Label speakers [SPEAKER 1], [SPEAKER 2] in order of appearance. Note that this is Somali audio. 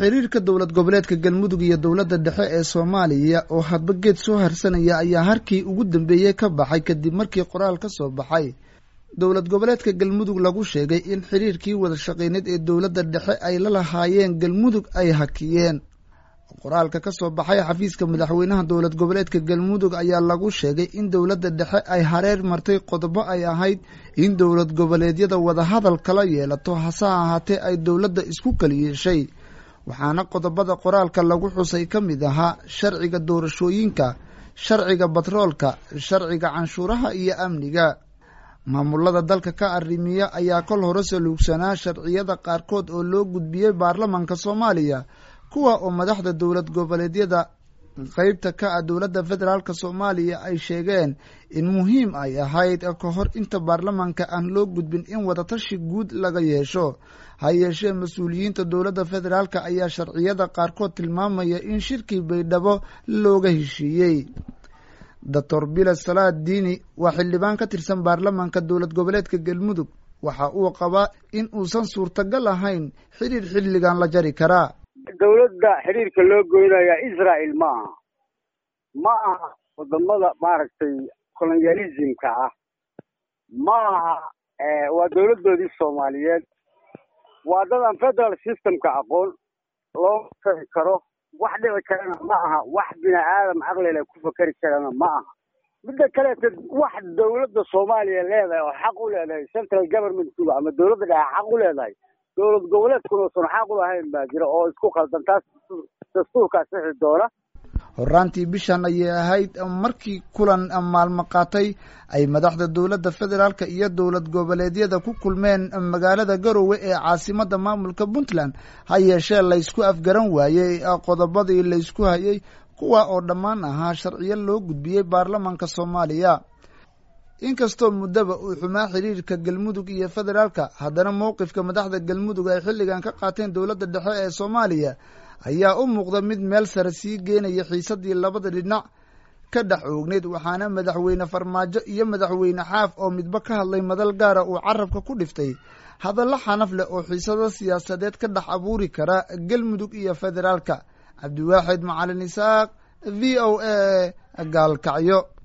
[SPEAKER 1] xiriirka dowlad goboleedka galmudug iyo dowladda dhexe ee soomaaliya oo hadba geed soo harsanaya ayaa harkii ugu dambeeyey ka baxay kadib markii qoraal ka soo baxay dowlad goboleedka galmudug lagu sheegay in xiriirkii wada shaqeyneed ee dowladda dhexe ay la lahaayeen galmudug ay hakiyeen qoraalka ka soo baxay xafiiska madaxweynaha dowlad goboleedka galmudug ayaa lagu sheegay in dowladda dhexe ay hareer martay qodobo ay ahayd in dowlad goboleedyada wadahadal kala yeelato hase ahaatee ay dowladda isku kala yeeshay waxaana qodobada qoraalka lagu xusay ka mid ahaa sharciga doorashooyinka sharciga batroolka sharciga canshuuraha iyo amniga maamulada dalka ka arrimiya ayaa kol hore saluugsanaa sharciyada qaarkood oo loo gudbiyey baarlamanka soomaaliya kuwa oo madaxda dowlad goboleedyada qeybta ka ah dowladda federaalk soomaaliya ay sheegeen in muhiim ay ahayd ka hor inta baarlamanka aan loo gudbin in wadatashi guud laga yeesho ha yeeshee mas-uuliyiinta dowladda federaalk ayaa sharciyada qaarkood tilmaamaya in shirkii baydhabo looga heshiiyey doctor bila salaad diini waa xildhibaan ka tirsan baarlamanka dowlad goboleedka galmudug waxa uu qabaa in uusan suurtagal ahayn xiriir xilligan la jari karaa
[SPEAKER 2] dowladda xiriirka loo goynaya israel ma aha ma aha wadamada maaragtay colonialismka ah ma aha waa dowladdoodii soomaaliyeed waa dadan federal systemka aqoon loo fari karo wax dhici karana ma aha wax bini aadam caqlile ku fakeri karana ma aha midda kaleeta wax dowladda soomaaliya leedahay oo xaq u leedahay central governmentkuga ama dowladda dhexe xaq u leedahay dowlad goboleedkuna usan xaq u lahayn baa jira oo isku qaldan taas dastuurkaa sixi doona
[SPEAKER 1] horaantii bishan ayay ahayd markii kulan maalmo qaatay ay madaxda dowladda federaalk iyo dowlad goboleedyada ku kulmeen magaalada garowe ee caasimadda maamulka puntland ha yeeshee laysku afgaran waayey qodobadii laysku hayay kuwa oo dhammaan ahaa sharciyo loo gudbiyey baarlamanka soomaaliya inkastoo muddaba uu xumaa xiriirka galmudug iyo federaalka haddana mowqifka madaxda galmudug ay xilligan ka qaateen dowladda dhexe ee soomaaliya ayaa u muuqda mid meel sare sii geenaya xiisadii labada dhinac ka dhex oogneyd waxaana madaxweyne farmaajo iyo madaxweyne xaaf oo midba ka hadlay madal gaara uu carabka ku dhiftay hadallo xanaf leh oo xiisado siyaasadeed ka dhex abuuri kara galmudug iyo federaalka cabdiwaaxid macalin isaaq v o a gaalkacyo